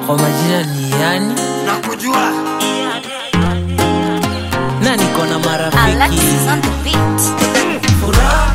kwa majina ni yani nakujua na niko na marafiki Alexis on the beat. furaha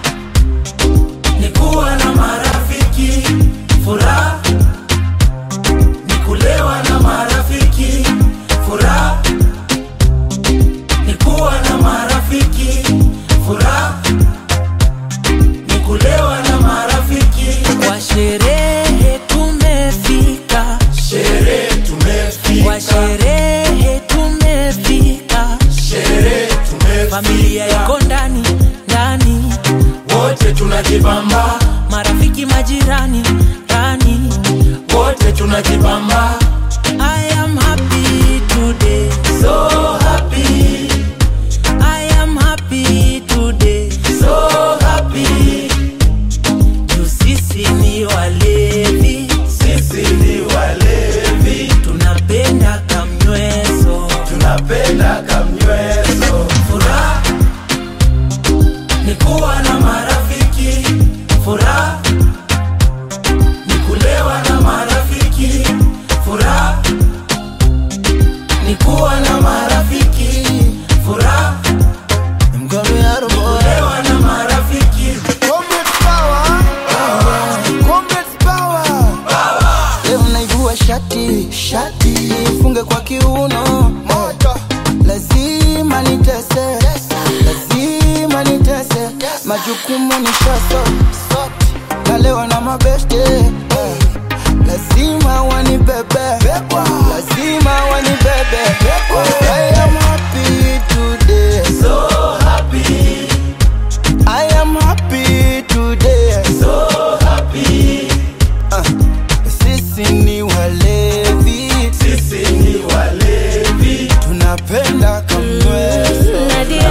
ni kuwa na marafiki furaha ni kulewa na marafiki furaha ni kuwa na marafiki furaha ni kulewa na marafiki kwa sherehe tumefika sherehe kwa tumefika sherehe tumefika sherehe familia tumefika iko ndani ndani wote tunajibamba marafiki majirani rani wote tunajibamba I am happy today so happy I am happy today so happy juu sisi ni walevi sisi ni walevi tunapenda kamnyweso tunapenda kamnyweso furaha ni kuwa na marafiki furaha ni kulewa na marafiki furaha ni kuwa na marafiki furaha kulewa na marafiki Comrades power. Comrades power. Leo naivua shati shati funge kwa kiuno moto lazima nitese lazima nitese majukumu ni shaso na leo na mabeste eh. lazima wanibebe lazima wanibebe I am happy today so happy I am happy today so happy Ah, sisi ni walevi sisi ni walevi tunapenda kamweso Nadia,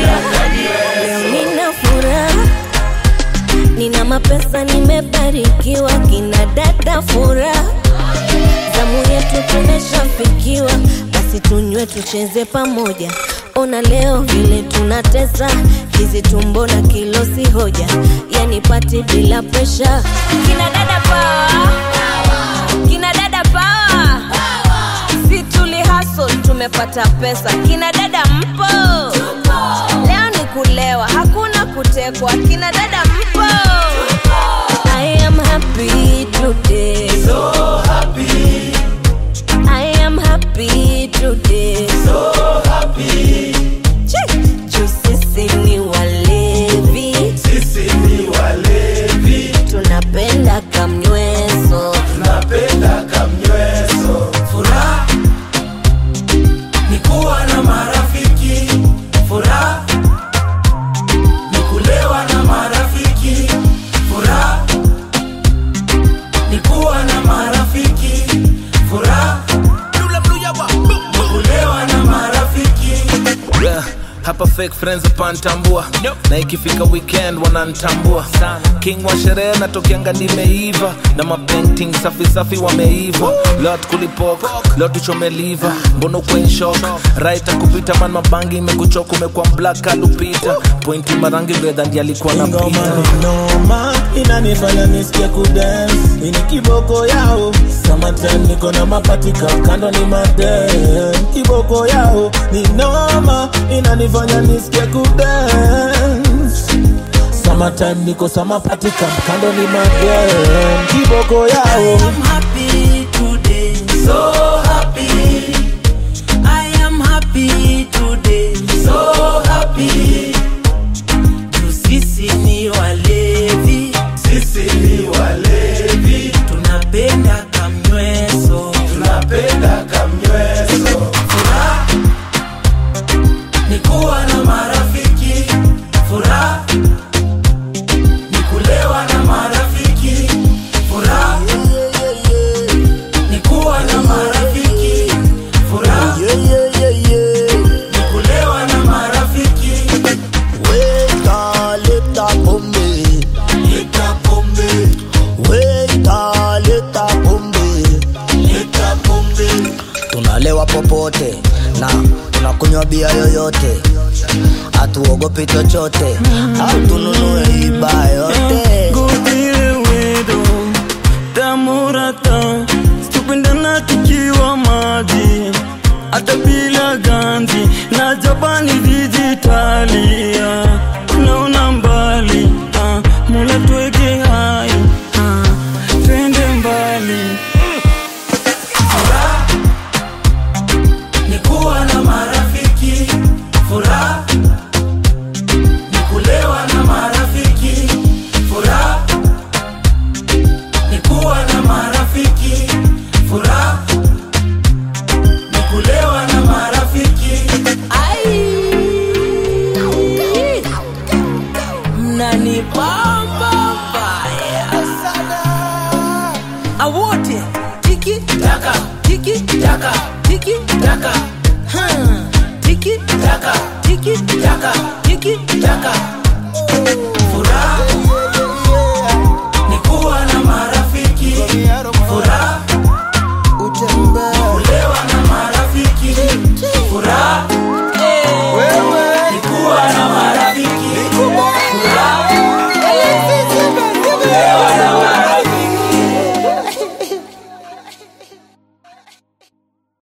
leo nina furaha, nina mapesa, nimebarikiwa, kina dada furaha, zamu yetu tumeshafikiwa, basi tunywe tucheze pamoja. Ona leo vile tunatesa, hizi tumbo na kilo si hoja, yani pati bila presha. Kina dada power, kina dada power si tuli hustle tumepata pesa kina dada mpo leo ni kulewa hakuna kutekwa kina dada mpo I am happy today so happy I am happy today so happy Che, juu sisi ni walevi sisi ni walevi tunapenda kamnyweso tunapenda kamnyweso furaha ni kuwa na marafiki furaha ni kulewa na marafiki furaha ni kuwa na marafiki furaha ni kulewa na marafiki yeah. hapa fake friends pantambua na ikifika weekend wanantambua king wa sherehe natokianga nimeiva na mapainting safi safi wameiva lot kulipok lot uchomeliva mbono kwenshok right kupita man mabangi imekuchoka umekuwa black alupita pointi marangi bedha ndi alikuwa na Ngoma pita ni noma inanifanya nisikie kudance ini kiboko yao summertime niko na mapatika kando ni madem kiboko yao ni noma inanifanya nisikie kudance summertime niko samapatika kando ni madem kiboko yao I'm happy today so happy I am happy today so happy juu sisi ni walevi sisi ni walevi tunapenda kamnyweso tunapenda kamnyweso furaha ni kuwa na marafiki furaha ni kulewa na marafiki furaha ni kuwa na marafiki furaha ni kulewa na marafiki Weka leta pombe leta pombe Weka leta pombe leta pombe tunalewa popote na tunakunywa bia yoyote hatuogopi chochote au tununue iba yote Go deal with them. Damurata, stupid and hata bila ganzi na Japani dijitalia, naona mbali ah, Mola tuweke hai ah, twende mbali Furaha ni kuwa na marafiki, furaha ni kulewa na marafiki, furaha ni kuwa na marafiki, furaha ni kulewa na marafiki. Mnanibamba mbaya awote tiki taka tiki taka tiki taka Hmm. tiki taka tiki taka tiki taka furaha ni kuwa na mara